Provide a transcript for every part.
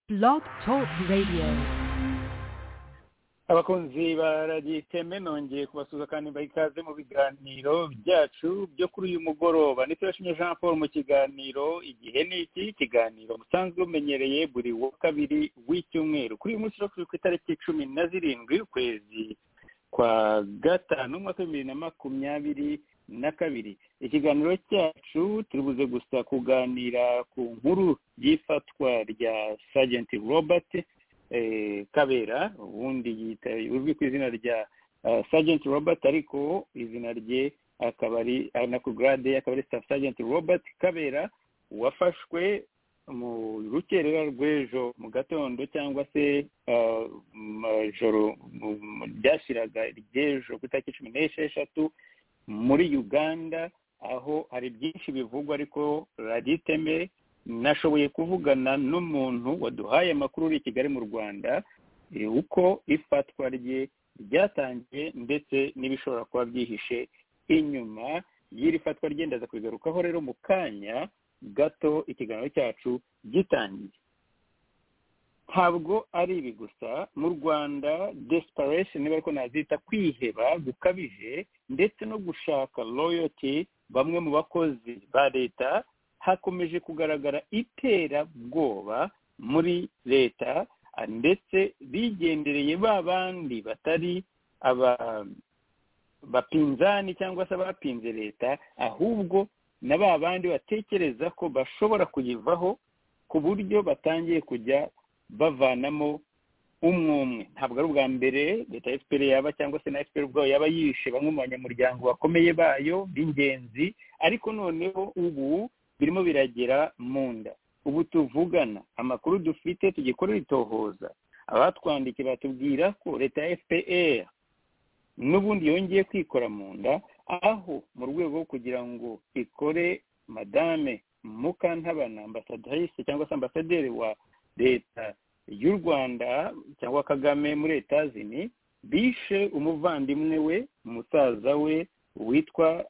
Blog Talk Radio. abakunzi baragiye iteme nongeye kubasuhuza kandi mbaha ikaze mu biganiro byacu byo kuri uyu mugoroba ndetse bashimye jean paul mu kiganiro igihe ni iki ikiganiro musanzwe mumenyereye buri wa kabiri w'icyumweru kuri uyu munsi rero turi ku itariki cumi na zirindwi ukwezi kwa gatanu umwaka w'ibibiri na makumyabiri na kabiri ikiganiro cyacu turibuze gusa kuganira ku nkuru y'ifatwa rya sajenti robert eh, kabera ubundi yita- uzwi ku izina rya ah, sergeant robert ariko izina rye akaba ari ah, na ku grade akaba ari staff sergeant robert kabera wafashwe mu rukerera rw'ejo mu gatondo cyangwa se ah, mu joro mu- mu- ryashiraga ry'ejo ku itariki cumi n'esheshatu muri uganda aho hari byinshi bivugwa ariko radiyo iteme nashoboye kuvugana n'umuntu waduhaye amakuru uri i kigali mu rwanda eh, uko ifatwa rye ryatangiye ndetse n'ibishobora kuba byihishe inyuma y'iri fatwa rye ndaza kubigarukaho rero mu kanya gato ikiganiro cyacu gitangiye ntabwo ari ibi gusa mu rwanda desperation niba ariko nazita kwiheba gukabije ndetse no gushaka loyalty bamwe mu bakozi ba leta hakomeje kugaragara iterabwoba muri leta ah, ndetse bigendereye ba bandi batari aba bapinzani cyangwa se abapinze leta ahubwo na ba bandi batekereza ko bashobora kuyivaho ku buryo batangiye kujya bavanamo umwe umwe ntabwo ari ubwa mbere leta ya fpr yaba cyangwa se na fpr ubwayo yaba yishe bamwe mu banyamuryango bakomeye bayo b'ingenzi ariko noneho ubu birimo biragera mu nda ubu tuvugana amakuru dufite tugikorera itohoza abatwandikiye batubwira ko leta ya fpr n'ubundi yongeye kwikora mu nda aho mu rwego rwo kugira ngo ikore madame mukantabana ambasadrise cyangwa se ambasaderi wa leta y'u rwanda cyangwa kagame muri etazini bishe umuvandimwe we musaza we witwa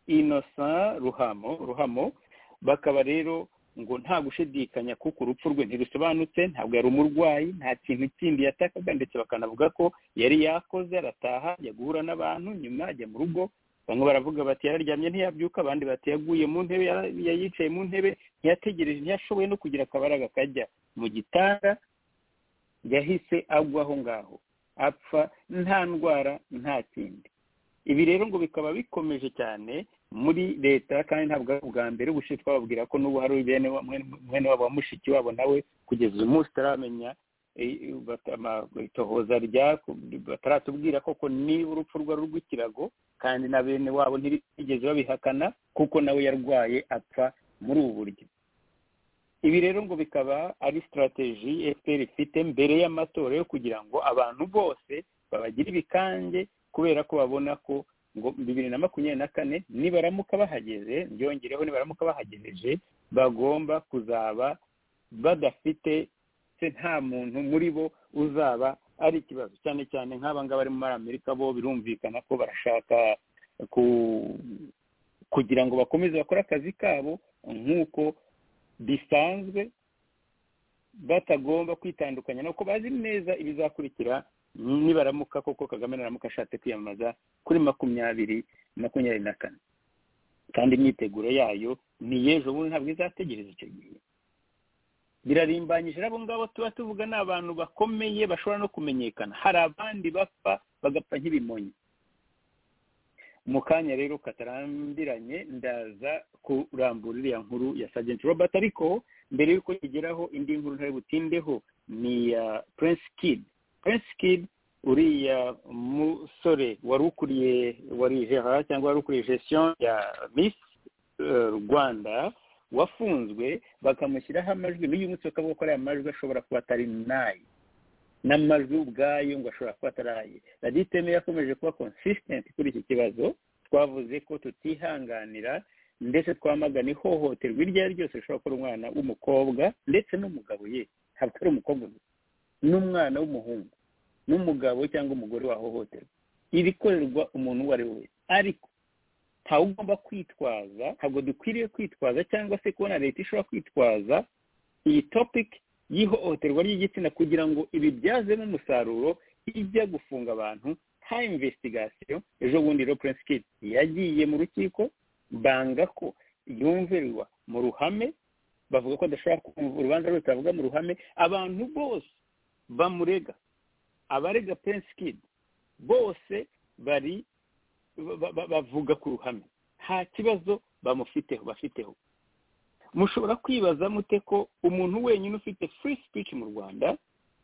innocent ruhamo ruhamo bakaba rero ngo nta gushidikanya kuko urupfu rwe ntirusobanutse ntabwo yari umurwayi nta kintu kindi yatakaga ndetse bakanavuga ko yari yakoze arataha ajya guhura n'abantu nyuma ajya mu rugo bamwe baravuga bati yararyamye ntiyabyuka abandi bati yaguye mu ntebe yara- yayicaye mu ntebe ntiyategereje ntiyashoboye no kugira akabaraga kajya mu gitanda yahise agwa aho ngaho apfa nta ndwara nta kindi ibi rero ngo bikaba bikomeje cyane muri leta kandi ntabwo ari ubwa mbere ubushize twababwira ko n'ubu hari bene wa- mwene- mwene wabo wa mushiki wabo nawe kugeza uyu munsi utaramenya eh, bata- ama- itohoza rya bataratubwira koko niba urupfu rwe ari urw'ikirago kandi na bene wabo ntibigeze babihakana kuko nawe yarwaye apfa muri ubu buryo ibi rero ngo bikaba ari sitarateji fpr ifite mbere y'amatora yo kugira ngo abantu bose babagira ibikange kubera ko babona ko ngo bibiri na makumyabiri na kane nibaramuka bahageze byongereho nibaramuka bahagejeje bagomba kuzaba badafite se nta muntu muri bo uzaba ari ikibazo cyane cyane nk'aba ngaba bari muri amerika bo birumvikana ko barashaka ku kugira ngo bakomeze bakore akazi kabo nk'uko bisanzwe batagomba kwitandukanya nuko bazi neza ibizakurikira nibaramuka koko kagame naramuka ashatse kwiyamamaza kuri makumyabiri makumyabiri na kane kandi imyiteguro yayo ni y'ejo bundi ntabwo izategereza icyo gihe birarimbanyije abo ngabo tuba tuvuga ni abantu bakomeye bashobora no kumenyekana hari abandi bapfa bagapfa nk'ibimonyi mu kanya rero katarambiranye ndaza kurambura iriya nkuru ya sajenti robert ariko mbere y'uko igeraho indi nkuru ntari butindeho ni iya prince kid prince kid uriya musore wari ukuriye wari gerard cyangwa wari ukuriye gestion ya miss eh, rwanda wafunzwe bakamushyiraho amajwi n'uyu munsi bakavuga ko ariya majwi ashobora kuba atari nayo n'amajwi ubwayo ngo ashobora kuba ataraye radiyo iteme yakomeje kuba consistent kuri iki kibazo twavuze ko tutihanganira ndetse twamagana ihohoterwa iryo ari ryo ryose rishobora gukora umwana w'umukobwa ndetse n'umugabo ye ntabwo ari umukobwa gusa n'umwana w'umuhungu n'umugabo cyangwa umugore wahohoterwa ibikorerwa umuntu uwo ari we wese ariko ntawe ugomba kwitwaza ntabwo dukwiriye kwitwaza cyangwa se kubona leta ishobora kwitwaza iyi topic y'ihohoterwa ry'igitsina kugira ngo ibibyazemo umusaruro ijya gufunga abantu nta imvesitigasiyo ejo bundi rero purensi kidi yagiye mu rukiko banga ko yumvirwa mu ruhame bavuga ko adashobora kumva urubanza rutavuga mu ruhame abantu bose bamurega abarega purensi kidi bose bari bavuga ku ruhame nta kibazo bamufiteho bafiteho mushobora kwibaza mute ko umuntu wenyine ufite free speech mu rwanda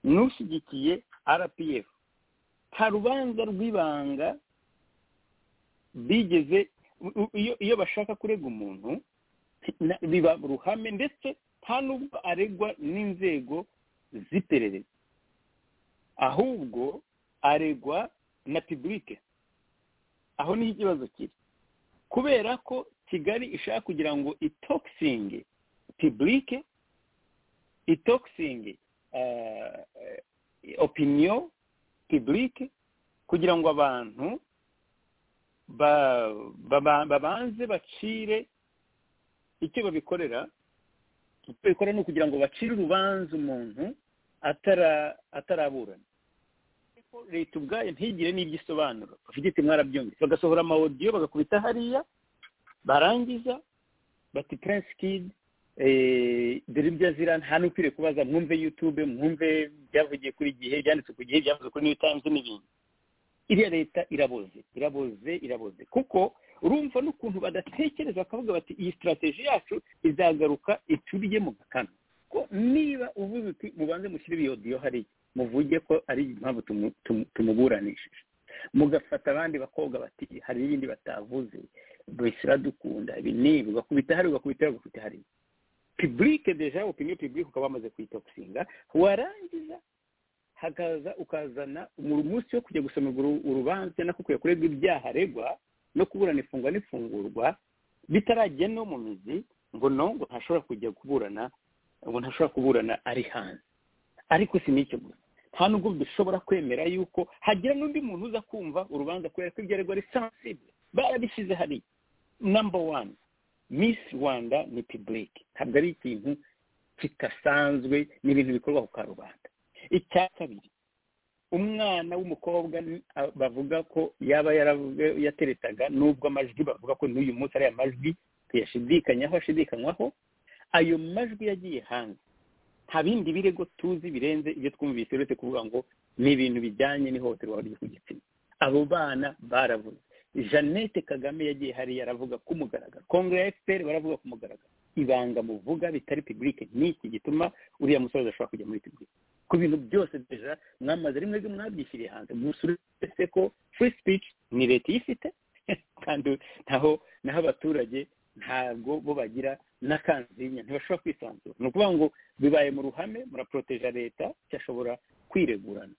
n'ushyigikiye rpf nta rubanza rw'ibanga bigeze iyo bashaka kurega umuntu biba ruhame ndetse nta n'ubwo aregwa n'inzego z'iperereza ahubwo aregwa na pibulike aho niho ikibazo kiri kubera ko kigali ishaka kugira ngo itokisinge pibulike itokisinge opiniyo pibulike kugira ngo abantu babanze bacire icyo babikorera icyo babikora ni ukugira ngo bacire urubanza umuntu ataraburana leta ubwayo ntigire n'ibyo isobanura bafite iti mwarabyumvise bagasohora amawodiyo bagakubita hariya barangiza bati prince kid dore ibyo azira nta n'ukwiriye kubaza mwumve yutube mwumve byavugiye kuri gihe byanditse ku gihe byavuzwe kuri new times n'ibindi iriya leta iraboze iraboze iraboze kuko urumva n'ukuntu badatekereza bakavuga bati iyi sitarateji yacu izagaruka iturye mu gakano ko niba uvuze uti mubanze mushyire iyo diyo hariya muvuge ko ari impamvu tumuburanishije mugafata abandi bakobwa bati hari n'ibindi batavuze bishyira dukunda ibi n'ibi ugakubita hariya ugakubita hariya ugakubita hariya pibulike deja opiniyo pibulike ukaba wamaze kuyitokisinga warangiza hakaza ukazana umunsi wo kujya gusomerwa urubanza no kujya kuregwa ibyaha aregwa no kuburana ifungwa n'ifungurwa bitarajya no mu mizi ngo no ngo ntashobora kujya kuburana ngo ntashobora kuburana ari hanze ariko si n'icyo gusa nta nubwo dushobora kwemera yuko hagira n'undi muntu uza kumva urubanza kubera ko ibyo aregwa ari sansibe barabishyize hariya namba wani miss rwanda ni pibulike ntabwo ari ikintu kidasanzwe ni ibintu bikorwa ku karubanda icya kabiri umwana w'umukobwa bavuga ko yaba yateretaga n'ubwo amajwi bavuga ko n'uyu munsi ari amajwi tuyashidikanyaho ashidikanywaho ayo majwi yagiye hanze nta bindi birego tuzi birenze ibyo twumvise uretse kuvuga ngo ni ibintu bijyanye n'ihohoterwa ryo ku gitsina abo bana baravuze jeannette kagame yagiye hariya aravuga ku mugaragaro kongere ya efuperi baravuga ku mugaragaro ibanga muvuga bitari pibulike ni iki gituma uriya musozi ashobora kujya muri pibulike ku bintu byose deja mwamaze rimwe ryo mwabyishyiriye hanze musuretse ko furi sipici ni leta iyifite kandi naho naho abaturage ntabwo bo bagira n'akanzinya ntibashobora kwisanzura ni ukuvuga ngo bibaye mu ruhame muraporoteja leta cyashobora kwiregurana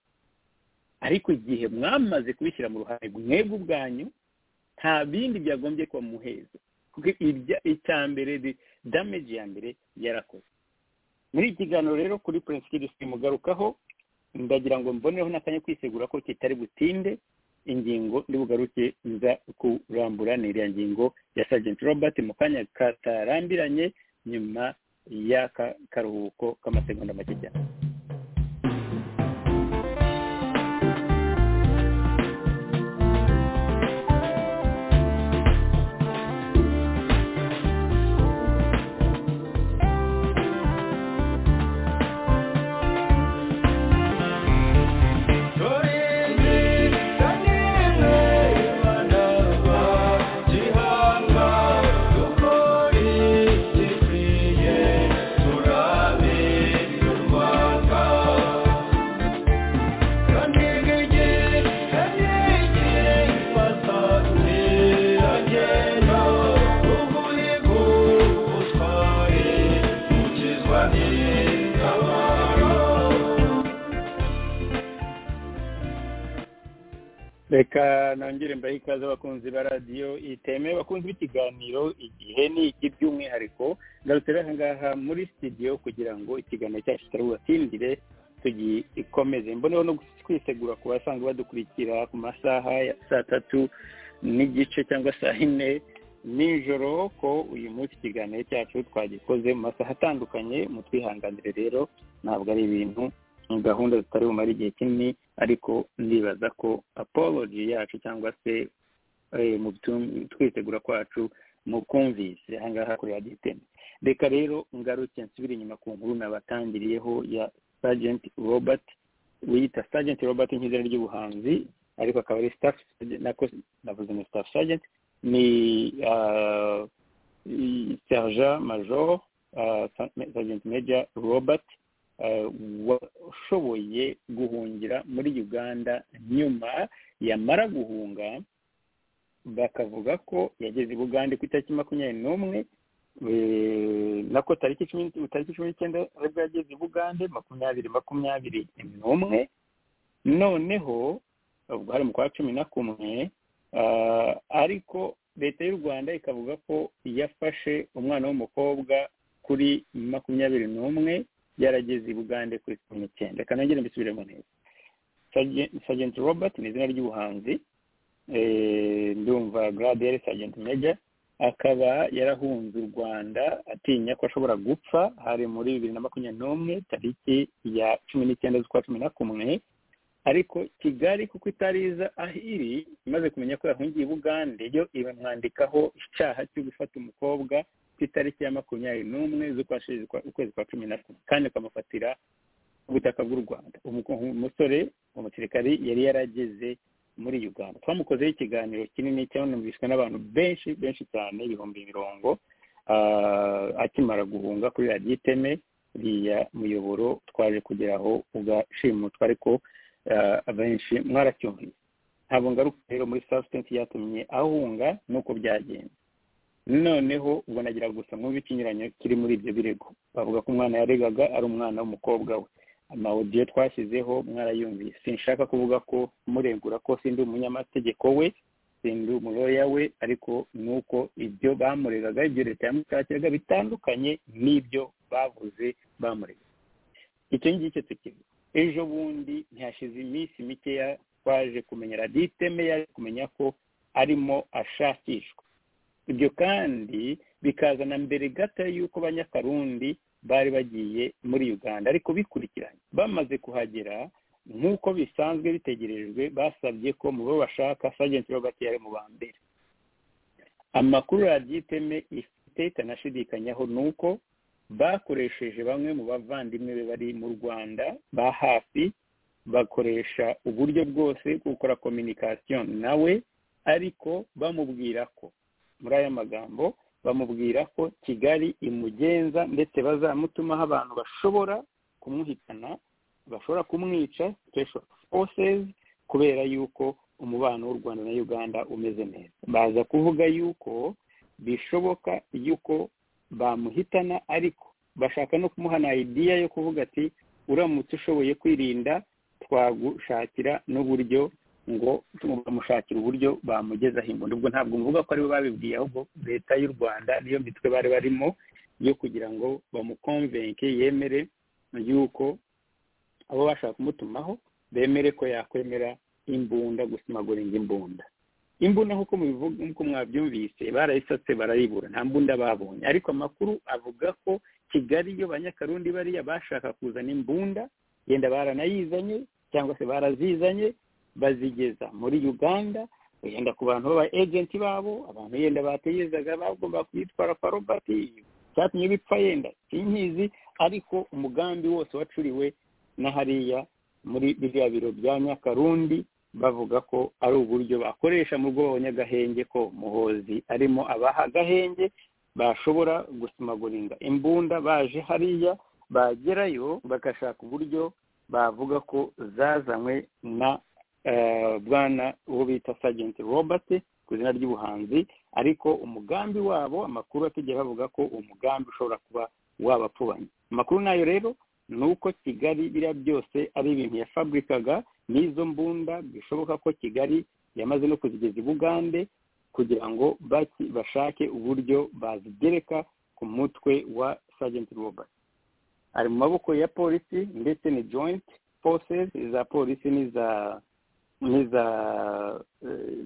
ariko igihe mwamaze kubishyira mu ruhame mwebwe ubwanyu nta bindi byagombye kuba muheza kuko icya mbere dameji ya mbere yarakoze muri iki kiganiro rero kuri purensikiri simugarukaho ndagira ngo mbonereho n'akanya kwisegura ko kitari butinde ingingo bugaruke nza kurambura ni iriya ngingo ya sajenti robert mu kanya katarambiranye nyuma y'aka karuhuko k'amasegonda make cyane reka nongere mbahe ikaze abakunzi ba radiyo itemewe abakunzi b'ikiganiro igihe ni iki by'umwihariko ngarutse aha ngaha muri sitidiyo kugira ngo ikiganiro cyacu kitari tugikomeze mboneho no kwisegura ku basanzwe badukurikira ku masaha ya saa tatu n'igice cyangwa saa yine nijoro ko uyu munsi ikiganiro cyacu twagikoze mu masaha atandukanye mu twihanganire rero ntabwo ari ibintu gahunda zitari bumare igihe kinini ariko ndibaza ko apology yacu cyangwa se mu twitegura kwacu mu kumvise ahangaha kuri aditeme reka rero ngaruke nsubire inyuma ku nkuru nabatangiriyeho ya sajenti robert wiyita sajenti robert nk'izina ry'ubuhanzi ariko akaba ari staff nako navuze ni staff sergeant ni sergent major sergeant major robert washoboye guhungira muri uganda nyuma yamara guhunga bakavuga ko yageze i bugande ku itariki makumyabiri n'umwe nako tariki cumi n'icyenda aribwo yageze i bugande makumyabiri makumyabiri n'umwe noneho hari mu kwa cumi na kumwe ariko leta y'u rwanda ikavuga ko yafashe umwana w'umukobwa kuri makumyabiri n'umwe yarageze i bugande kuri cumi n'icyenda reka nongere mbisubiremo neza sajenti robert ni izina ry'ubuhanzi ndumva gradiyeri sajenti meja akaba yarahunze u rwanda atinya ko ashobora gupfa hari muri bibiri na makumyabiri n'umwe tariki ya cumi n'icyenda z'ukwa cumi na kumwe ariko kigali kuko itari iza aho iri imaze kumenya ko yahungiye i bugande yo ibamwandikaho icyaha cyo gufata umukobwa ku itariki ya makumyabiri n'umwe z'ukwezi kwa cumi na kumwe kandi bakamufatira ubutaka bw'u rwanda umusore umusirikari yari yarageze muri uganda twamukozeho ikiganiro kinini cyanumvishwe n'abantu benshi benshi cyane ibihumbi mirongo akimara guhunga kuri radiyo iteme uriya muyoboro twaje kugeraho ugashimutwa ariko abenshi mwaracyumviye ntabwo ngaruka rero muri sasitenti yatumye ahunga nuko byagenze noneho ubwo nagira gusa mwumve ikinyuranyo kiri muri ibyo birego bavuga ko umwana yaregaga ari umwana w'umukobwa we amawudiyo twashyizeho mwarayumviye sinshaka kuvuga ko muregura ko sindi umunyamategeko we sindi umuroya we ariko ni uko ibyo bamuregaga ibyo leta yamushakiraga bitandukanye n'ibyo bavuze bamurega icyo ngicyo tukivuga ejo bundi ntihashize iminsi mikeya twaje kumenya raditeme yaje kumenya ko arimo ashakishwa ibyo kandi bikazana mbere gato y'uko abanyakarundi bari bagiye muri uganda ariko bikurikiranye bamaze kuhagera nk'uko bisanzwe bitegerejwe basabye ko mu bo bashaka sajenti robert yari mu ba mbere amakuru radiyo iteme ifite itanashidikanyaho ni uko bakoresheje bamwe mu bavandimwe be bari mu rwanda ba hafi bakoresha uburyo bwose bwo gukora kominikasiyo nawe ariko bamubwira ko muri aya magambo bamubwira ko kigali imugenza ndetse bazamutumaho abantu bashobora kumuhitana bashobora kumwica forces kubera yuko umubano w'u rwanda na uganda umeze neza baza kuvuga yuko bishoboka yuko bamuhitana ariko bashaka no kumuha na idiya yo kuvuga ati uramutse ushoboye kwirinda twagushakira n'uburyo ngo bamushakira uburyo bamugezaho imbunda ubwo ntabwo muvuga ko aribo babibwiye ahubwo leta y'u rwanda niyo mitwe bari barimo yo kugira ngo bamukonvenke yemere yuko abo bashaka kumutumaho bemere ko yakwemera imbunda gusimaguringa imbunda imbunda nk'uko nk'uko mwabyumvise barayisatse barayibura nta mbunda babonye ariko amakuru avuga ko kigali yo banyakarundi bariya bashaka kuzana imbunda yenda baranayizanye cyangwa se barazizanye bazigeza muri uganda wenda ku bantu baba ejenti babo abantu yenda bategerezaga bagomba kuyitwara kwa robert cyatumye bipfa yenda sinkizi ariko umugambi wose wacuriwe na hariya muri biriya biro bya nyakarundi bavuga ko ari uburyo bakoresha mu rwego nyagahenge ko muhozi arimo abaha agahenge bashobora gusimaguringa imbunda baje hariya bagerayo bagashaka uburyo bavuga ko zazanywe na bwana uwo bita sajenti robert ku izina ry'ubuhanzi ariko umugambi wabo amakuru atigera bavuga ko umugambi ushobora kuba wabapfubanye amakuru nayo rero ni uko kigali biriya byose ari ibintu yafaburikaga n'izo mbunda bishoboka ko kigali yamaze no kuzigeza i bugande kugira ngo bashake uburyo bazigereka ku mutwe wa sajenti robert ari mu maboko ya polisi ndetse ni joyinti forces iza polisi n'iza n'iza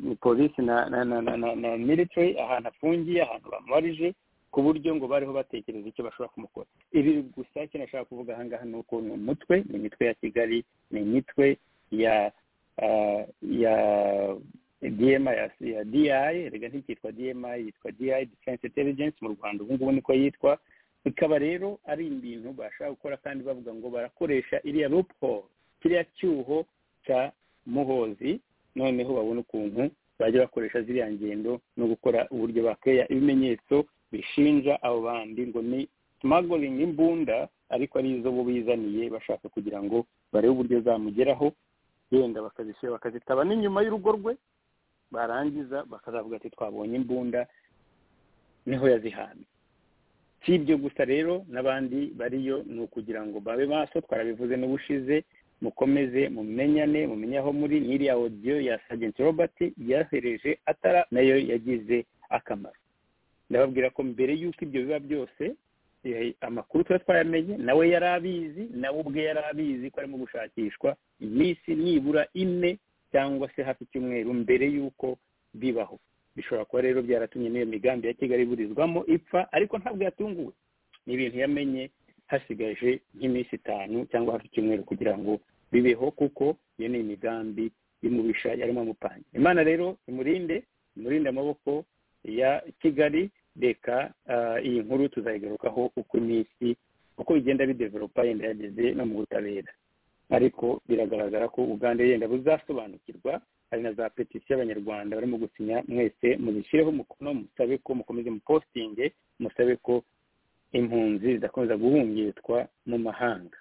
ni polisi na na na na military ahantu afungiye ahantu bamubarije ku buryo ngo bariho batekereza icyo bashobora kumukora ibi gusa icyo nashaka kuvuga aha ngaha ni uko ni umutwe ni imitwe ya kigali ni imitwe ya ah, ya dma ya ya di reka ntikitwa dma yitwa di defense intelligence mu rwanda ubu ngubu niko yitwa bikaba rero ari ibintu bashaka gukora kandi bavuga ngo barakoresha iriya loophole kiriya cyuho cya muhozi noneho babona ukuntu bajya bakoresha ziriya ngendo no gukora uburyo bakeya ibimenyetso bishinja abo bandi ngo ni smuggling imbunda ariko ari izo bo bizaniye bashaka kugira ngo barebe uburyo zamugeraho yenda bakazishyira bakazitaba n'inyuma y'urugo rwe barangiza bakazavuga ati twabonye imbunda niho yazihambye si ibyo gusa rero n'abandi bariyo ni ukugira ngo babe maso twarabivuze n'ubushize mukomeze mumenyane mumenye aho muri n'iriya odiyo ya sajenti robert yahereje atara nayo yagize akamaro ndababwira ko mbere y'uko ibyo biba byose eh, amakuru tuba twayamenye nawe yari abizi nawe ubwe yari abizi ko arimo gushakishwa iminsi nibura ine cyangwa se hafi icyumweru mbere y'uko bibaho bishobora kuba rero byaratumye n'iyo migambi ya kigali iburizwamo ipfa ariko ntabwo yatunguwe ni ibintu yamenye hasigaje nk'iminsi itanu cyangwa hafi icyumweru kugira ngo bibeho kuko iyo ni imigambi y'umubisha yarimo amupanga imana rero imurinde imurinde amaboko ya kigali reka ah, iyi nkuru tuzayigarukaho uko iminsi uko bigenda bidevelopa yenda yageze no mu butabera ariko biragaragara ko uganda yenda buzasobanukirwa hari na za petisiyo abanyarwanda barimo gusinya mwese muzishyireho umukono musabe ko mukomeze mupositinge musabe ko impunzi zidakomeza guhungitwa mu mahanga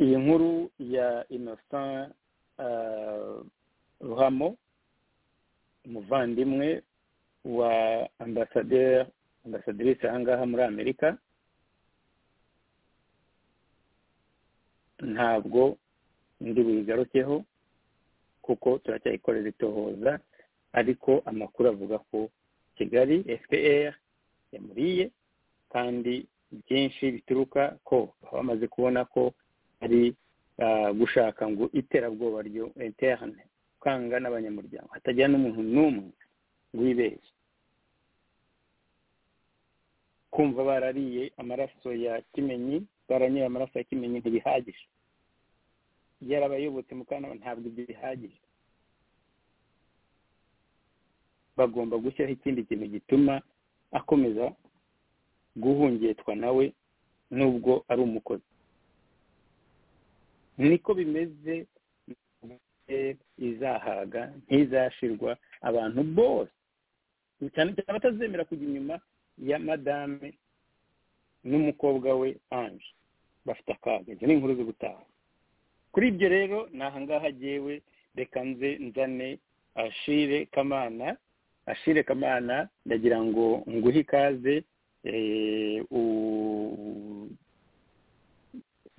iyi nkuru ya innocent ah, ruhamo umuvandimwe wa ambasaderi ambasaderisi aha ngaha muri amerika ntabwo ndi buyigarukeho kuko turacyayikorera itohoza ariko amakuru avuga ko kigali fpr yamuriye kandi byinshi bituruka ko baba bamaze kubona ko ari ah, gushaka ngo iterabwoba ryo interne kwanga n'abanyamuryango hatagira n'umuntu n'umwe wibeshya kumva barariye amaraso ya kimenyi baranyuye amaraso ya kimenyi ntibihagije yarabayobotse mukanama ntabwo ibyo bihagije bagomba gushyiraho ikindi kintu gituma akomeza guhungitwa nawe nubwo ari umukozi niko bimeze eh, izahaga ntizashirwa abantu bose cyane cyane abatazemera kujya inyuma ya madame n'umukobwa we ange bafite akaga izo ni inkuru zo gutaha kuri ibyo rero ni ahangaha agewe reka nze nzane ashire kamana ashire kamana ndagira ngo nguhe ikaze eh, u-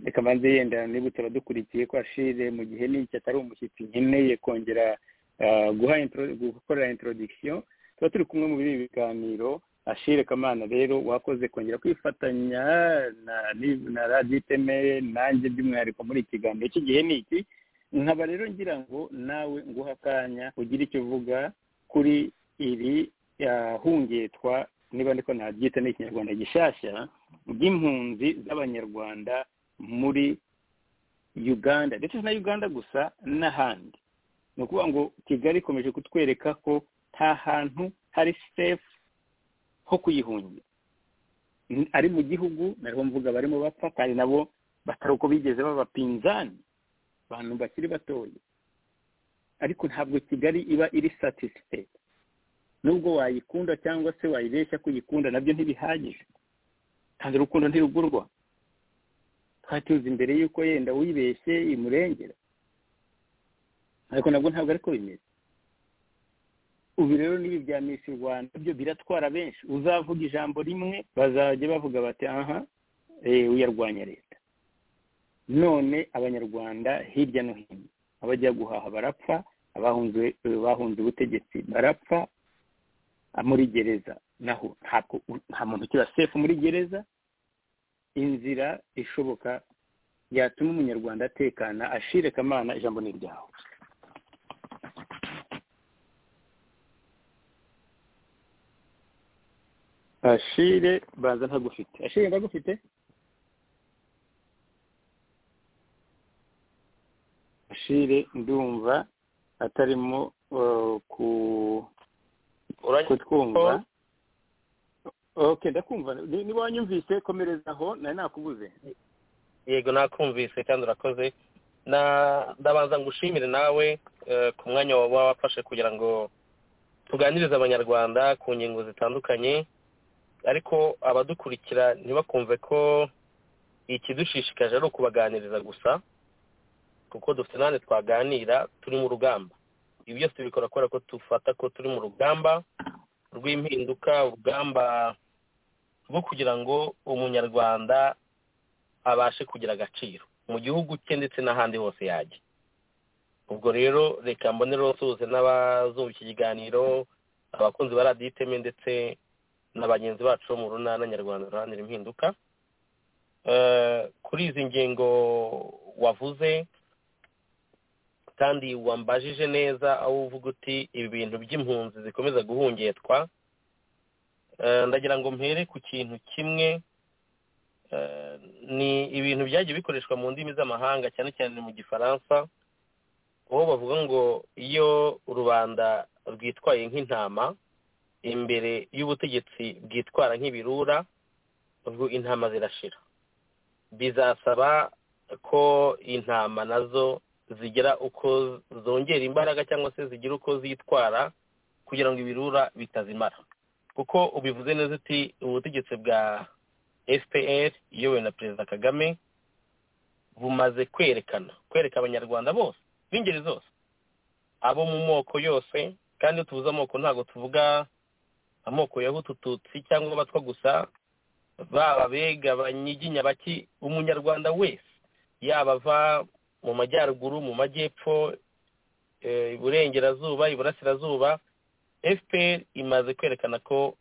reka mbanze yenda nibutse abadukurikiye ko ashire mu gihe n'iki atari umushyitsi nkeneye kongera ah, guha intro- gukorera introduction tuba turi kumwe muri ibi biganiro ashire kamana rero wakoze kongera kwifatanya na na radiyo itemeye nanjye by'umwihariko muri iki kiganiro cy'igihe n'iki nkaba rero ngira ngo nawe nguha akanya ugire icyo uvuga kuri iri ahungetwa niba ndiko nabyita n'ikinyarwanda gishyashya ry'impunzi z'abanyarwanda muri uganda ndetse na uganda gusa n'ahandi ni ukuvuga ngo kigali ikomeje kutwereka ko nta hantu hari sefu ho kuyihungira N- ari mu gihugu nariho mvuga barimo bapfa kandi nabo batari uko bigeze b'abapinzani abantu bakiri batoya ariko ntabwo kigali iba iri satisfait nubwo wayikunda cyangwa se wayibeshya kuyikunda nabyo ntibihagije kandi urukundo ntirugurwa twari tuzi mbere y'uko yenda uyibeshye imurengera ariko nabwo ntabwo ariko bimeze ubu rero n'ibi bya misi rwanda byo biratwara benshi uzavuga ijambo rimwe bazajya bavuga bati aha eh, uyarwanya leta none abanyarwanda hirya no hino abajya guhaha barapfa abahunze bahunze ubutegetsi barapfa ah, muri gereza naho ntabwo nta muntu ukiba sefu muri gereza inzira ishoboka yatuma umunyarwanda atekana ashire kamana ijambo ni iryawe ashire baza ntagufite ashire ndagufite ashire ndumva atarimo uh, ku kutwumva ok ndakumva Ni- niba wanyumvise komereza aho nari nakubuze yego nakumvise kandi urakoze Na- ndabanza ngushimire nawe eh, ku mwanya waba wafashe kugira ngo tuganirize abanyarwanda ku ngingo zitandukanye ariko abadukurikira ntibakumve ko ikidushishikaje ari ukubaganiriza gusa kuko dufite n'ahandi twaganira turi mu rugamba ibi byose bikora kubera ko dufata ko turi mu rugamba rw'impinduka urugamba rwo kugira ngo umunyarwanda abashe kugira agaciro mu gihugu cye ndetse n'ahandi hose yajya ubwo rero reka mbonere basuhuze n'abazumva iki kiganiro abakunzi ba radiyo iteme ndetse na bagenzi bacu bo mu runana nyarwanda ruharanira impinduka Eh, kuri izi ngingo wavuze kandi wambajije neza aho uvuga uti ibi bintu by'impunzi zikomeza guhungetwa Eh, ndagira ngo mpere ku kintu kimwe Eh, ni ibintu byagiye bikoreshwa mu ndimi z'amahanga cyane cyane mu gifaransa aho bavuga ngo iyo rubanda rwitwaye nk'intama imbere y'ubutegetsi bwitwara nk'ibirura ubwo intama zirashira bizasaba ko intama nazo zigira uko zongera imbaraga cyangwa se zigira uko zitwara kugira ngo ibirura bitazimara kuko ubivuze neza uti ubutegetsi bwa fpr iyobowe na perezida kagame bumaze kwerekana kwereka abanyarwanda bose b'ingeri zose abo mu moko yose kandi iyo tuvuze amoko ntabwo tuvuga amoko ya hutu tutsi cyangwa abatwa gusa baba abega abanyiginya baki umunyarwanda wese yaba ava mu majyaruguru mu majyepfo eh, iburengerazuba iburasirazuba fpr imaze kwerekana ko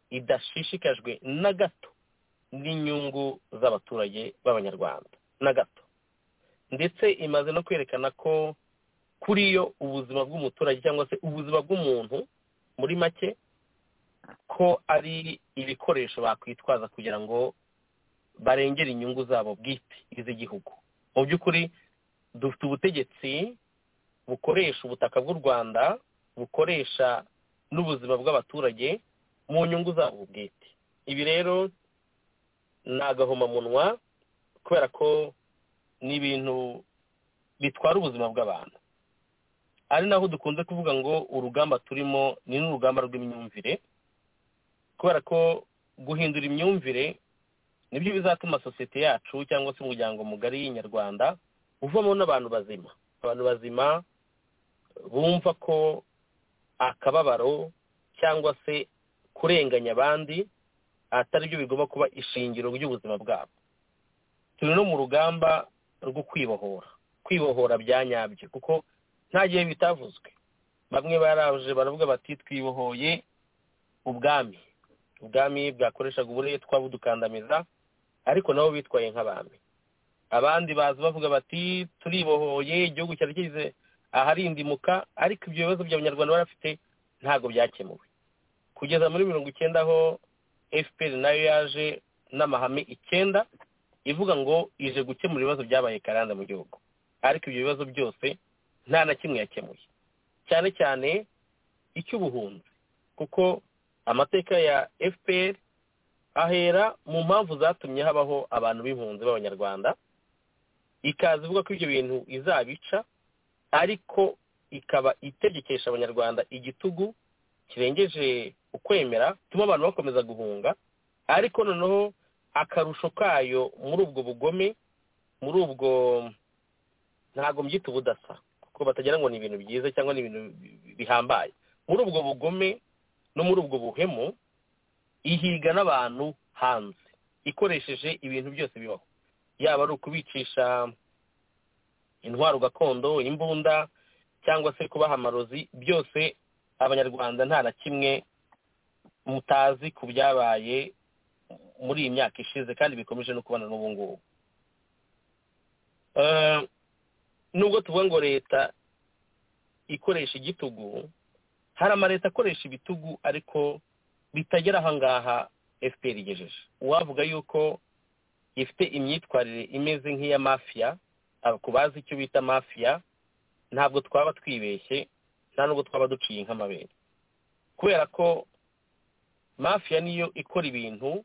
idashishikajwe na gato n'inyungu z'abaturage b'abanyarwanda na gato ndetse imaze no kwerekana ko kuri yo ubuzima bw'umuturage cyangwa se ubuzima bw'umuntu muri make ko ari ibikoresho bakwitwaza kugira ngo barengere inyungu zabo bwite iz'igihugu mu by'ukuri dufite ubutegetsi bukoresha ubutaka bw'u rwanda bukoresha n'ubuzima bw'abaturage mu nyungu zabo bwite ibi rero ni agahomamunwa kubera ko ni ibintu bitwara ubuzima bw'abantu ari naho dukunze kuvuga ngo urugamba turimo ni n'urugamba rw'imyumvire kubera ko guhindura imyumvire nibyo bizatuma sosiyete yacu cyangwa se umuryango mugari nyarwanda uvamo n'abantu bazima abantu bazima bumva ko akababaro cyangwa se kurenganya abandi atari byo bigomba kuba ishingiro ry'ubuzima bwabo turi no mu rugamba rwo kwibohora kwibohora bya nyabyo kuko nta gihe bitavuzwe bamwe baraje baravuga bati twibohoye ubwami ubwami bwakoreshaga uburetwa budukandamiza ariko nabo bitwaye nk'abami abandi baza bavuga bati turibohoye igihugu cyari kigeze aharindimuka ariko ibyo bibazo by'abanyarwanda bari bafite ntabwo byakemuwe kugeza muri mirongo icyenda aho fpr nayo yaje n'amahame icyenda ivuga ngo ije gukemura ibibazo byabaye karande mu gihugu ariko ibyo bibazo byose nta na kimwe yakemuye cyane cyane icy'ubuhunzi kuko amateka ya fpr ahera mu mpamvu zatumye habaho abantu b'impunzi b'abanyarwanda ikaza ivuga ko ibyo bintu izabica ariko ikaba itegekesha abanyarwanda igitugu kirengeje ukwemera tuma abantu bakomeza guhunga ariko noneho akarusho kayo muri ubwo bugome muri ubwo ntabwo mbyita ubudasa kuko batagira ngo ni ibintu byiza cyangwa ni ibintu bi- bihambaye muri ubwo bugome no muri ubwo buhemu ihiga n'abantu hanze ikoresheje ibintu byose bibaho yaba ari ukubicisha intwaro gakondo imbunda cyangwa se kubaha amarozi byose abanyarwanda nta na kimwe mutazi ku byabaye muri iyi myaka ishize kandi bikomeje no kubana n'ubu ngubu Eh, nubwo tuvuga ngo leta ikoresha igitugu hari amaleta akoresha ibitugu ariko bitagera aha ngaha fpr igejeje uwavuga yuko ifite imyitwarire imeze nk'iya mafiya ku bazi icyo bita mafiya ntabwo twaba twibeshye nta nubwo twaba duciye nk'amabere kubera ko mafiya niyo ikora ibintu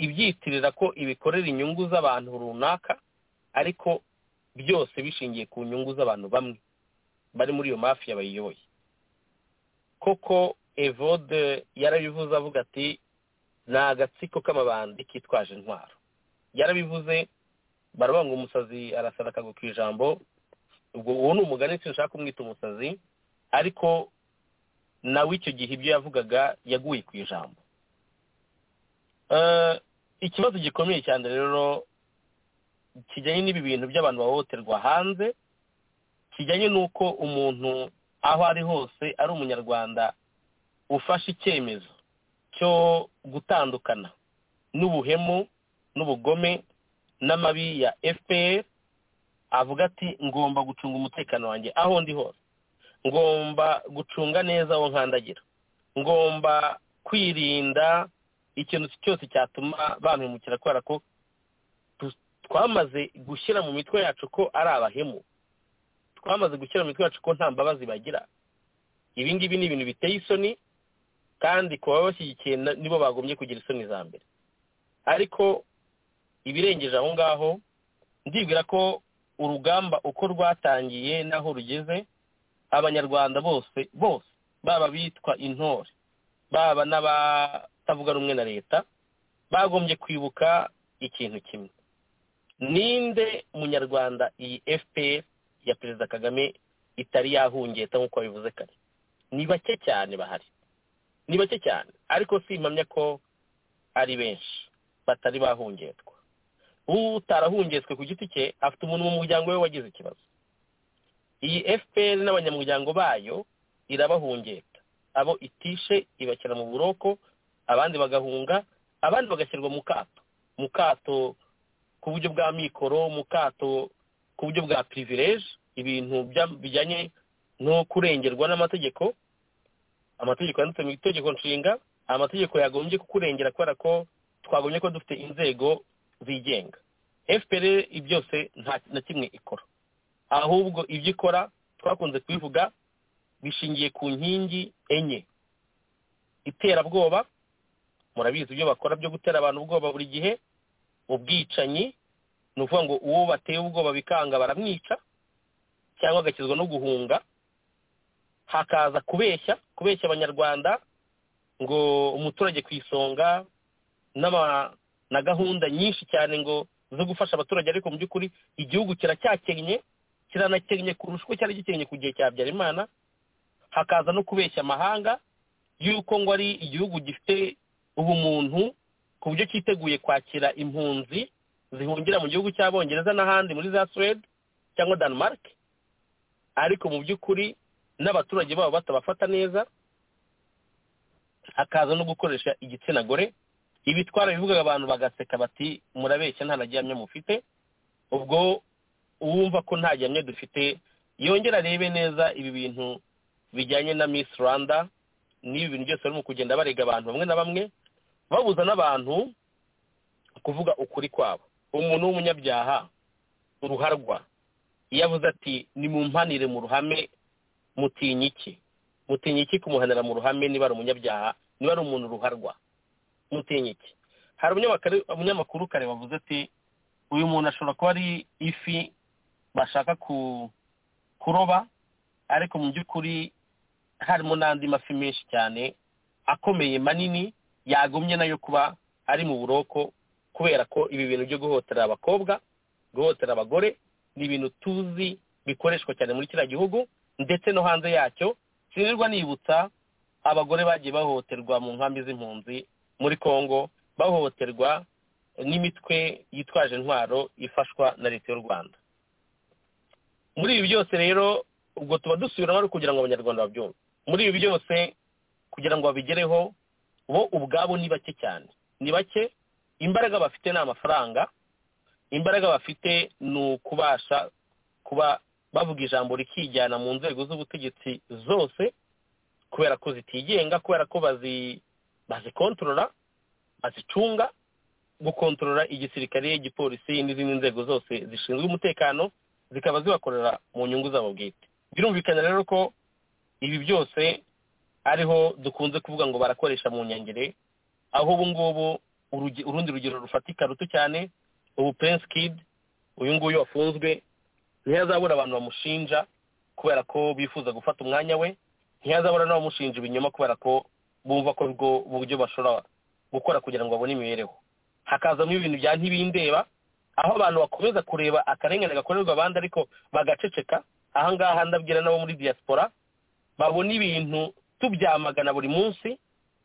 ibyitirira ko ibikorera inyungu z'abantu runaka ariko byose bishingiye ku nyungu z'abantu bamwe bari muri iyo mafiya bayiyoboye koko evode yarabivuze avuga ati ni agatsiko k'amabandi kitwaje intwaro yarabivuze baravuga ngo umusazi arasana akagwa ku ijambo ubwo uwo ni umugani sinshaka kumwita umusazi ariko nawe icyo gihe ibyo yavugaga yaguye ku ijambo ikibazo gikomeye cyane rero kijyanye n'ibi bintu by'abantu bahohoterwa hanze kijyanye n'uko umuntu aho ari hose ari umunyarwanda ufashe icyemezo cyo gutandukana n'ubuhemu n'ubugome n'amabi ya fpr avuga ati ngomba gucunga umutekano wanjye aho ndi hose ngomba gucunga neza aho nkandagira ngomba kwirinda ikintu cyose cyatuma bampemukira kubera ko twamaze gushyira mu mitwe yacu ko ari abahemu twamaze gushyira mu mitwe yacu ko nta mbabazi bagira ibi ngibi ni ibintu biteye isoni kandi ku babashyigikiye nibo bagombye kugira isoni za mbere ariko ibirengeje aho ngaho ndibwira ko urugamba uko rwatangiye n'aho rugeze abanyarwanda bose bose baba bitwa intore baba n'abatavuga rumwe na leta bagombye kwibuka ikintu kimwe ninde munyarwanda iyi fpr ya perezida kagame itari yahungeta nk'uko babivuze kare ni bake cyane bahari ni bake cyane ariko si impamya ko ari benshi batari bahungetwa utarahungetswe ku giti cye afite umuntu mu muryango we wagize ikibazo iyi fpr n'abanyamuryango bayo irabahungeta abo itishe ibashyira mu buroko abandi bagahunga abandi bagashyirwa mu kato mu kato ku buryo bwa mikoro mu kato ku buryo bwa pirivireje ibintu bijyanye no kurengerwa n'amategeko amategeko yanditse mu itegeko nshinga amategeko yagombye kukurengera kubera ko twagombye ko dufite inzego zigenga fpr byose nta na kimwe ikora ahubwo ibyo ikora twakunze kubivuga bishingiye ku nkingi enye iterabwoba murabizi ibyo bakora byo gutera abantu ubwoba buri gihe ubwicanyi ni ukuvuga ngo uwo bateye ubwoba bikanga baramwica cyangwa agakizwa no guhunga hakaza kubeshya kubeshya abanyarwanda ngo umuturage ku isonga na gahunda nyinshi cyane ngo zo gufasha abaturage ariko mu by'ukuri igihugu kiracyakennye kiranakennye kurusha uko cyari gikennye ku gihe cya habyarimana hakaza no kubeshya amahanga y'uko ngo ari igihugu gifite ubumuntu ku buryo cyiteguye kwakira impunzi zihungira mu gihugu cy'abongereza n'ahandi muri za suwede cyangwa denmark ariko mu by'ukuri n'abaturage babo batabafata neza hakaza no gukoresha igitsina gore ibi twarabivugaga abantu bagaseka bati murabeshya nta na gihamya mufite ubwo uwumva ko nta gihamya dufite yongera arebe neza ibi bintu bijyanye na miss rwanda n'ibi bintu byose barimo kugenda barega abantu bamwe na bamwe babuza n'abantu kuvuga ukuri kwabo umuntu w'umunyabyaha uruharwa iyo avuze ati nimumpanire mu ruhame mutinye iki mutinye iki kumuhanira mu ruhame niba ari umunyabyaha niba ari umuntu ruharwa mutinye iki hari umunyamakuru kare wavuze ati uyu muntu ashobora kuba ari ifi bashaka kuroba ariko mu by'ukuri harimo n'andi mafi menshi cyane akomeye manini yagumye nayo kuba ari mu buroko kubera ko ibi bintu byo guhotera abakobwa guhotera abagore ni ibintu tuzi bikoreshwa cyane muri kiriya gihugu ndetse no hanze yacyo sinirwa nibutsa abagore bagiye bahohoterwa mu nkambi z'impunzi muri congo bahohoterwa n'imitwe yitwaje intwaro ifashwa na leta y'u rwanda muri ibi byose rero ubwo tuba dusubiramo ari kugira ngo abanyarwanda babyumve muri ibi byose kugira ngo babigereho bo ubwabo ni bake cyane ni bake imbaraga bafite ni amafaranga imbaraga bafite ni ukubasha kuba bavuga ijambo rikijyana mu nzego z'ubutegetsi zose kubera ko zitigenga kubera ko bazikontorora azicunga gukontorora igisirikare igipolisi n'izindi nzego zose zishinzwe umutekano zikaba zibakorera mu nyungu zabo bwite birumvikana rero ko ibi byose ariho dukunze kuvuga ngo barakoresha mu nyangire aho ubu ngubu urugi- urundi rugero rufatika ruto cyane ubu prince kid uyu nguyu wafunzwe ntiyazabura abantu bamushinja kubera ko bifuza gufata umwanya we ntiyazabura n'abamushinja ibinyoma kubera ko bumva ko ubwo buryo bashobora gukora kugira ngo babone imibereho hakazamo ibintu bya ntibindeba aho abantu bakomeza kureba akarengane gakorerwa abandi ariko bagaceceka aha ngaha ndabwira n'abo muri diaspora babona ibintu tubyamagana buri munsi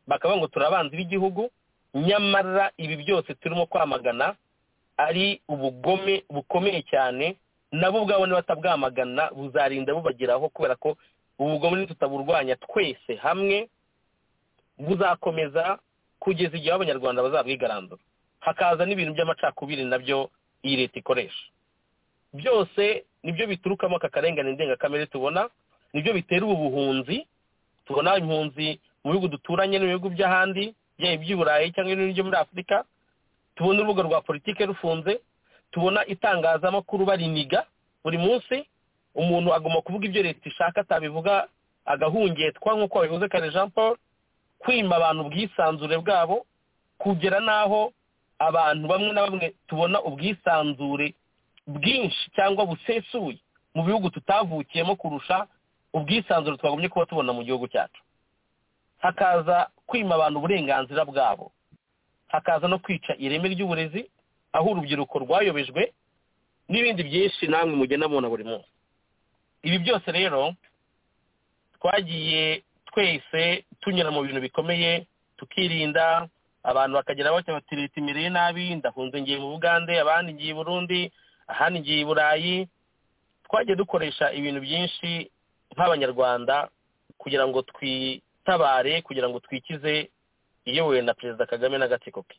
bakavuga ngo turi abanzi b'igihugu nyamara ibi byose turimo kwamagana ari ubugome bukomeye cyane nabo ubwabo nibatabwamagana buzarinda bubageraho kubera ko ubugome nitutaburwanya twese hamwe buzakomeza kugeza igihe abanyarwanda bazabwigarandura hakaza n'ibintu by'amacakubiri nabyo iyi leta ikoresha byose nibyo biturukamo aka karengane ndengakamere tubona nibyo bitera ubu buhunzi tubona impunzi mu bihugu duturanye no mu bihugu by'ahandi byaba iby'i burayi cyangwa ibindi byo muri afurika tubona urubuga rwa politike rufunze tubona itangazamakuru bariniga buri munsi umuntu agomba kuvuga ibyo leta ishaka atabivuga agahungetwa nk'uko babivuze kare jean paul kwima abantu ubwisanzure bwabo kugera n'aho abantu bamwe na bamwe tubona ubwisanzure bwinshi cyangwa busesuye mu bihugu tutavukiyemo kurusha ubwisanzure twagombye kuba tubona mu gihugu cyacu hakaza kwima abantu uburenganzira bwabo hakaza no kwica ireme ry'uburezi aho urubyiruko rwayobejwe n'ibindi byinshi namwe mugenda mubona buri munsi ibi byose rero twagiye twese tunyura mu bintu bikomeye tukirinda abantu bakagera batya bati leta imereye nabi ndahunze ngiye mu bugande abandi ngiye i burundi ahandi ngiye i burayi twagiye dukoresha ibintu byinshi nk'abanyarwanda kugira ngo twitabare kugira ngo twikize iyobowe na perezida kagame n'agatsiko ke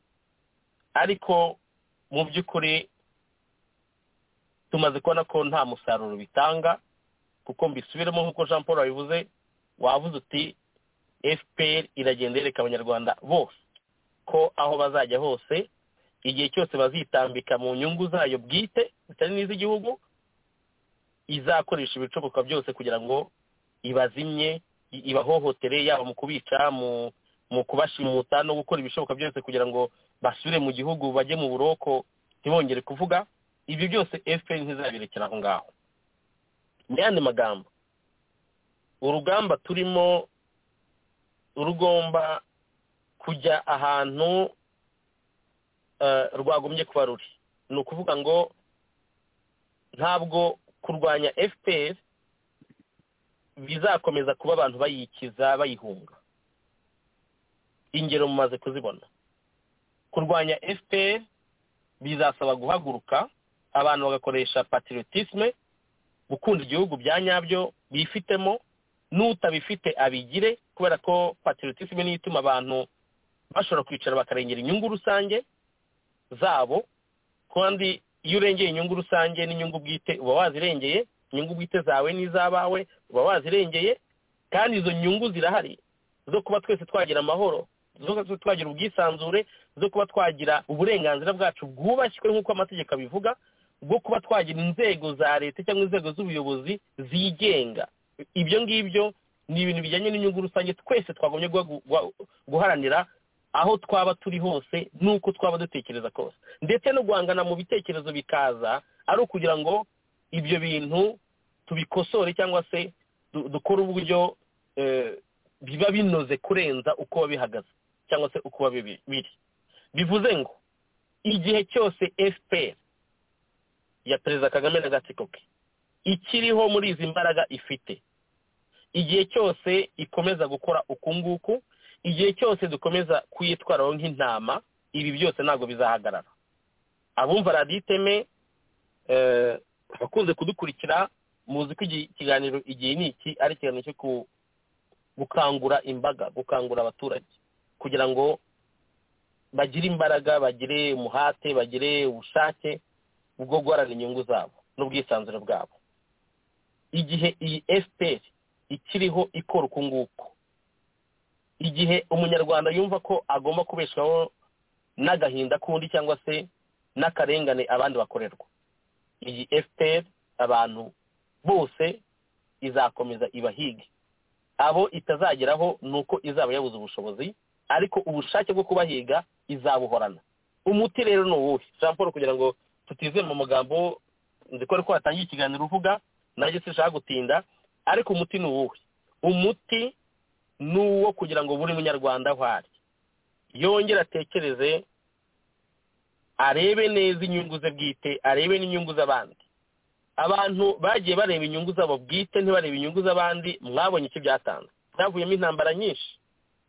ariko mu by'ukuri tumaze kubona ko nta musaruro bitanga kuko mbisubiremo nk'uko jean paul wabivuze wavuze uti fpr iragenda yereka abanyarwanda bose ko aho bazajya hose igihe cyose bazitambika mu nyungu zayo bwite zitari n'iz'igihugu izakoresha ibicoboka byose kugira ngo ibazimye i- ibahohotere yaba mu kubica mu mu kubashimuta no gukora ibishoboka byose kugira ngo basubire mu gihugu bajye mu buroko ntibongere kuvuga ibyo byose fpr ntizabirekera aho ngaho mu yandi magambo urugamba turimo rugomba kujya ahantu eh, rwagombye kuba ruri ni ukuvuga ngo ntabwo kurwanya fpr bizakomeza kuba abantu bayikiza bayihunga ingero mumaze kuzibona kurwanya fpr bizasaba guhaguruka abantu bagakoresha patriotisme gukunda igihugu bya nyabyo bifitemo n'utabifite abigire kubera ko patriotisme niyo ituma abantu bashobora kwicara bakarengera inyungu rusange zabo kandi iyo urengeye inyungu rusange n'inyungu bwite uba wazirengeye inyungu bwite zawe n'iz'abawe uba wazirengeye kandi izo nyungu zirahari zo kuba twese twagira amahoro zo kuba twese twagira ubwisanzure zo kuba twagira uburenganzira bwacu bwubashywe nk'uko amategeko abivuga bwo kuba twagira inzego za leta cyangwa inzego z'ubuyobozi zigenga ibyo ngibyo ni ibintu bijyanye n'inyungu rusange twese twagombye guha- guha- guharanira aho twaba turi hose n'uko twaba dutekereza kose ndetse no guhangana mu bitekerezo bikaza ari ukugira ngo ibyo bintu tubikosore cyangwa se du- dukore uburyo eh, biba binoze kurenza uko biba bihagaze cyangwa se uko biba bibi- biri bivuze ngo igihe cyose fpr ya perezida kagame n'agatsiko ke ikiriho muri izi mbaraga ifite igihe cyose ikomeza gukora uku nguku igihe cyose dukomeza kuyitwaraho nk'intama ibi byose ntabwo bizahagarara abumva radiyo iteme eh, abakunze kudukurikira muzi ko iki kiganiro igihe ni iki ari ikiganiro cyo ku- gukangura imbaga gukangura abaturage kugira ngo bagire imbaraga bagire umuhate bagire ubushake bwo guharanira inyungu zabo n'ubwisanzure bwabo igihe iyi fpr ikiriho ikora uku nguku igihe umunyarwanda yumva ko agomba kubeshaho n'agahinda k'undi cyangwa se n'akarengane abandi bakorerwa iyi fpr abantu bose izakomeza ibahige abo itazageraho ni uko izaba yabuze ubushobozi ariko ubushake bwo kubahiga izabuhorana umuti rero ni uwuhe jean paul kugira ngo tutizere mu magambo nzi ko ariko watangiye ikiganiro uvuga nanjye sinshaka gutinda ariko umuti ni uwuhe umuti ni uwo kugira ngo buri munyarwanda aho ari yongere atekereze arebe neza inyungu ze bwite arebe n'inyungu z'abandi abantu bagiye bareba inyungu zabo bwite ntibarebe inyungu z'abandi mwabonye icyo byatanze byavuyemo intambara nyinshi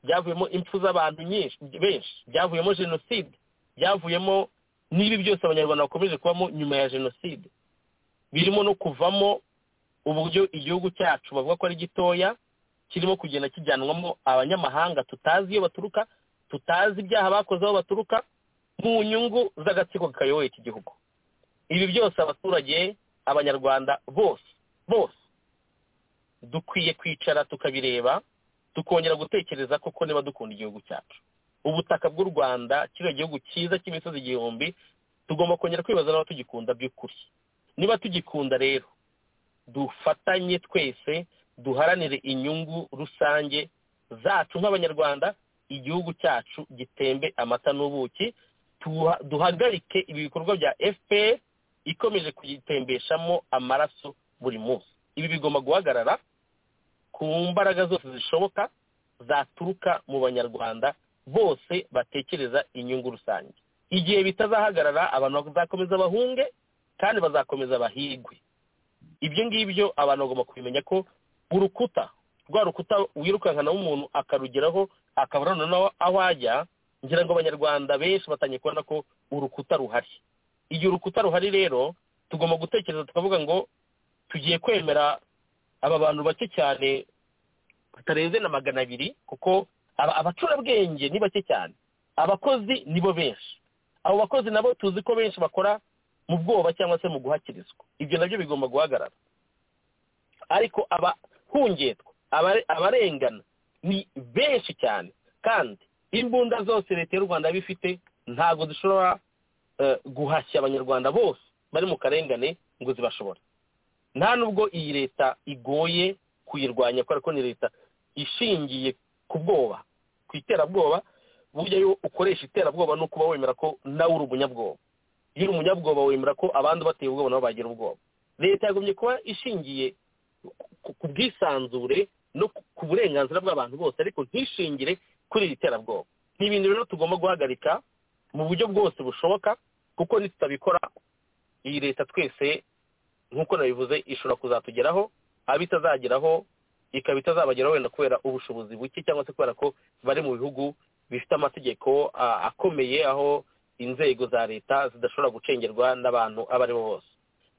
byavuyemo impfu z'abantu nyinshi benshi byavuyemo jenoside byavuyemo n'ibi byose abanyarwanda bakomeje kubamo nyuma ya jenoside birimo no kuvamo uburyo igihugu cyacu bavuga ko ari gitoya kirimo kugenda kijyanwamo abanyamahanga tutazi iyo baturuka tutazi ibyaha bakoze aho baturuka mu nyungu z'agatsiko kayoboye iki gihugu ibi byose abaturage abanyarwanda bose bose dukwiye kwicara tukabireba tukongera gutekereza koko niba dukunda igihugu cyacu ubutaka bw'u rwanda kiriya gihugu cyiza cy'imisozi igihumbi tugomba kongera kwibaza niba tugikunda by'ukuri niba tugikunda rero dufatanye twese duharanire inyungu rusange zacu nk'abanyarwanda igihugu cyacu gitembe amata n'ubuki duhagarike ibi bikorwa bya fpr ikomeje kuyitembeshamo amaraso buri munsi ibi bigomba guhagarara ku mbaraga zose zishoboka zaturuka mu banyarwanda bose batekereza inyungu rusange igihe bitazahagarara abantu bazakomeza bahunge kandi bazakomeza bahigwe ibyo ngibyo abantu bagomba kubimenya ko urukuta rwa rukuta wirukankanaho umuntu akarugeraho akabura noneho aho ajya ngira ngo abanyarwanda benshi batangiye kubona ko urukuta ruhari igihe urukuta ruhari rero tugomba gutekereza tukavuga ngo tugiye kwemera aba bantu bake cyane batarenze na magana abiri kuko abacurabwenge ni bake cyane abakozi nibo benshi abo bakozi nabo tuzi ko benshi bakora mu bwoba cyangwa se mu guhakirizwa ibyo nabyo bigomba guhagarara ariko abahungetwa abarengana ni benshi cyane kandi imbunda zose leta y'u rwanda iba ifite ntabwo zishobora guhashya abanyarwanda bose bari mu karengane ngo zibashobore nta nubwo iyi leta igoye kuyirwanya kubera ko ni leta ishingiye ku bwoba ku iterabwoba burya iyo ukoresha iterabwoba ni ukuba wemera ko nawe uri umunyabwoba iyo uri umunyabwoba wemera ko abandi bateye ubwoba nabo bagira ubwoba leta yagomye kuba ishingiye ku bwisanzure no ku burenganzira bw'abantu bose ariko ntishingire kuri iri terabwoba ni ibintu rero tugomba guhagarika mu buryo bwose bushoboka kuko nitutabikora iyi leta twese nk'uko nabivuze ishobora kuzatugeraho abo itazageraho ikaba itazabageraho wenda kubera ubushobozi buke cyangwa se kubera ko bari mu bihugu bifite amategeko akomeye aho inzego za leta zidashobora gucengerwa n'abantu abo ari bo bose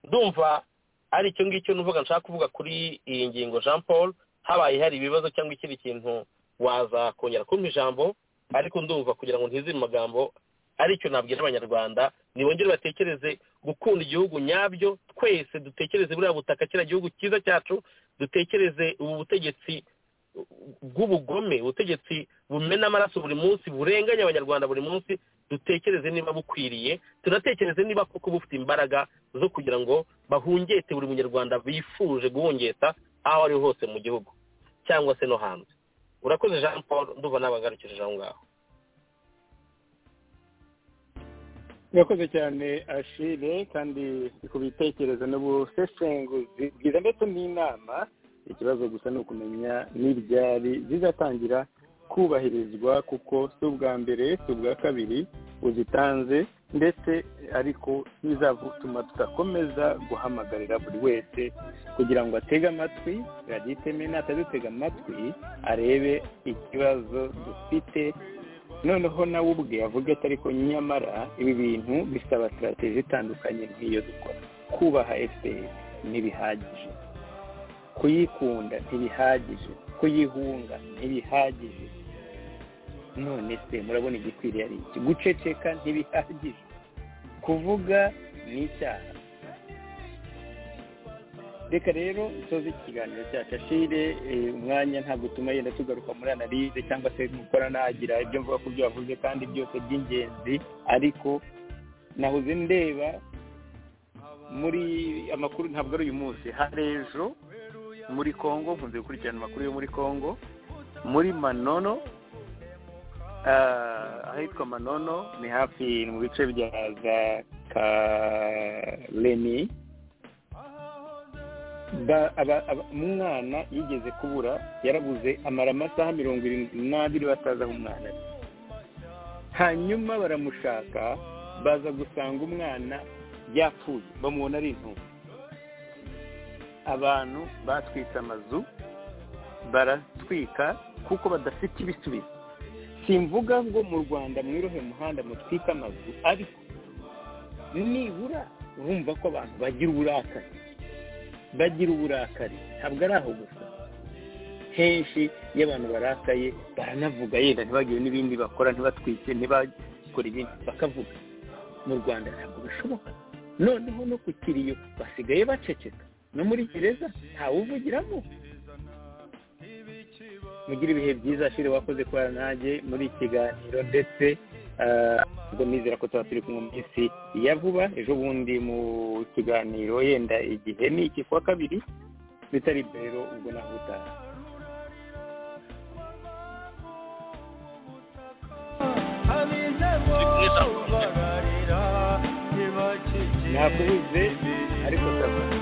ndumva ari icyo ngicyo nuvuga nshaka kuvuga kuri iyi ngingo jean paul habaye hari ibibazo cyangwa ikindi kintu waza kongera kumpa ijambo ariko ndumva kugira ngo ntizire amagambo aricyo nabwira abanyarwanda ntibongere batekereze gukunda igihugu nyabyo twese dutekereze buriya butaka kiriya gihugu cyiza cyacu dutekereze ubu butegetsi bw'ubugome ubutegetsi bumena amaraso buri munsi burenganya abanyarwanda buri munsi dutekereze niba bukwiriye tunatekereze niba koko bufite imbaraga zo kugira ngo bahungete buri munyarwanda bifuje guhungeta aho ari ho hose mu gihugu cyangwa se no hanze urakoze jean paul ndumva nabagarukije aho ngaho urakoze cyane ashire kandi ku bitekerezo n'ubusesenguzi bwiza ndetse n'inama ikibazo gusa ni ukumenya n'ibyari bizatangira kubahirizwa kuko si ubwa mbere si ubwa kabiri uzitanze ndetse ariko bizatuma tudakomeza guhamagarira buri wese kugira ngo atege amatwi radiyo iteme natadutega amatwi arebe ikibazo dufite noneho nawe ubwe avuga ati ariko nyamara ibi bintu bisaba sitarategi itandukanye nk'iyo dukora kubaha efuperi ntibihagije kuyikunda ntibihagije kuyihunga ntibihagije none se murabona igikwiriye ari iki guceceka ntibihagije kuvuga ni icyaha reka rero dusoze iki kiganiro cyacu ashire umwanya ntabwo utuma yenda tugaruka muri analize cyangwa se gukora nagira ibyo mvuga ko byo wavuze kandi byose by'ingenzi ariko nahoze ndeba muri amakuru ntabwo ari uyu munsi hari ejo muri congo nkunze gukurikirana amakuru yo muri congo muri manono ahitwa manono ni hafi ni mu bice bya za karemi umwana yigeze kubura yarabuze amara amasaha mirongo irindwi n'abiri batazi aho umwana ari hanyuma baramushaka baza gusanga umwana yapfuye bamubona ari intumwa abantu batwitse amazu baratwika kuko badafite ibisubizo simvuga ngo mu rwanda mwirohe muhanda mutwike amazu ariko nibura urumva ko abantu bagira uburakari bagira uburakari ntabwo ari aho gusa henshi iyo abantu barakaye baranavuga yenda ntibagire n'ibindi bakora ntibatwike ntibakore ibindi bakavuga mu rwanda ntabwo bishoboka noneho no ku kiriyo basigaye baceceka no muri gereza ntawuvugiramo mugira ibihe byiza ashire wakoze kubara nanjye muri iki kiganiro ndetse ubwo nizera ko tuba turi kumwe mu minsi ya vuba ejo bundi mu kiganiro yenda igihe ni iki kuwa kabiri bitari rero ubwo naho utaha nakubuze ariko sawa